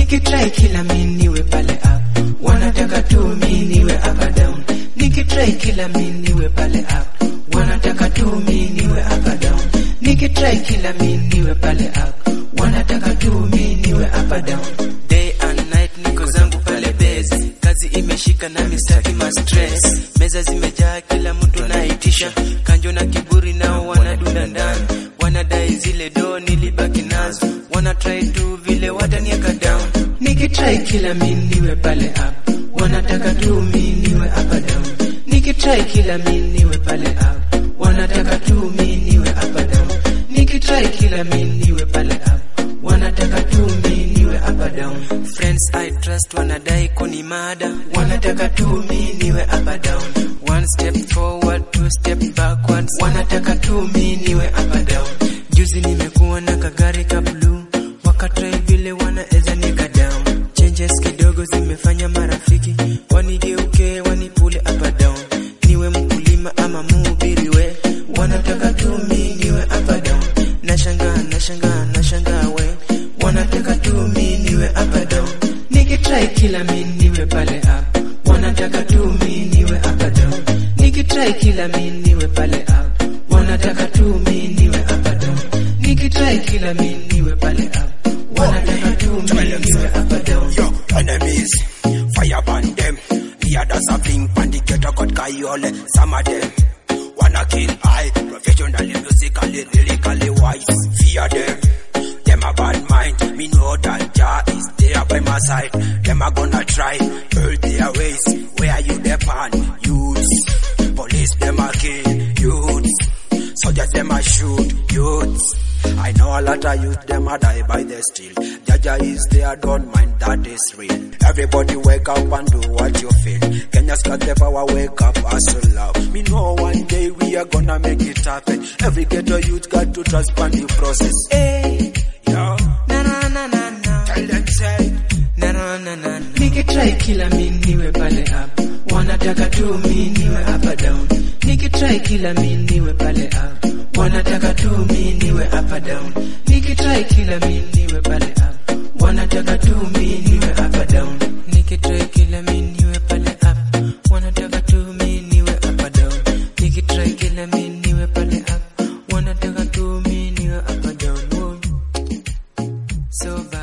nikitry kila mi niwe pale up wanataka tu mi niwe up and down nikitry kila mi niwe pale up wanataka tu mi niwe up and down nikitry kila mi niwe pale up wanataka tu mi niwe up and down day and night niko zangu pale base kazi imeshika na mistaki ma stress meza zimejaa kila mtu naitisha kanjo na kiburi nao wanadunda ndani wanadai zile do nilibaki nazo wana try tu vile watanieka down nikitry kila mi niwe pale up wanataka tu mi niwe up and down nikitry kila mi niwe pale up wanataka tu mi niwe up and down nikitry kila mi niwe pale up wanataka tu mi niwe up and down friends i trust wanadai kuni mada wanataka tu mi niwe up and down one step forward two step backwards wanataka tu mi niwe up and down juzi nimekuwa na kagari ka blue wakatrai vile wanaeza nieka down changes kidogo zimefanya marafiki wanigeuke wanipule up and down niwe mkulima ama mhubiri we wanataka tu mi niwe up and down nashangaa nashangaa nashangaa we wanataka tu mi niwe up and down nikitry kila mi niwe pale up wanataka tu mi niwe up and down nikitry kila mi niwe pale up wanataka tu mi niwe up and down nikitry kila mi niwe pale up wanataka tu mi niwe up and down Yo, enemies, fire burn them. The others are being pandicator got kayole. Some of them wanna kill I professionally, musically, lyrically wise. Fear them. Them a bad mind. Me know that Jah is there by my side. Them a gonna try hurt their ways. Where are you depend? Youths. Police them a kill youths. Soldiers them a shoot youths. I know a lot of youth them a die by the steel. Jaja is there, don't mind that is real. Everybody wake up and do what you feel. Kenya's got the power, wake up, hustle love. Me know one day we are gonna make it happen. Every ghetto youth got to trust on the process. hey. Yo, na na na na na tell them say, na na na na nikitry kila mi niwe pale up wanataka tu mi niwe up and down nikitry kila mi niwe pale up wanataka tu mi niwe up and down nikitry kila mi niwe pale up wanataka tu mi niwe up and down nikitry kila mi niwe pale up wanataka tu mi niwe up and down nikitry kila mi niwe pale up wanataka tu mi niwe up and down Whoa. so bad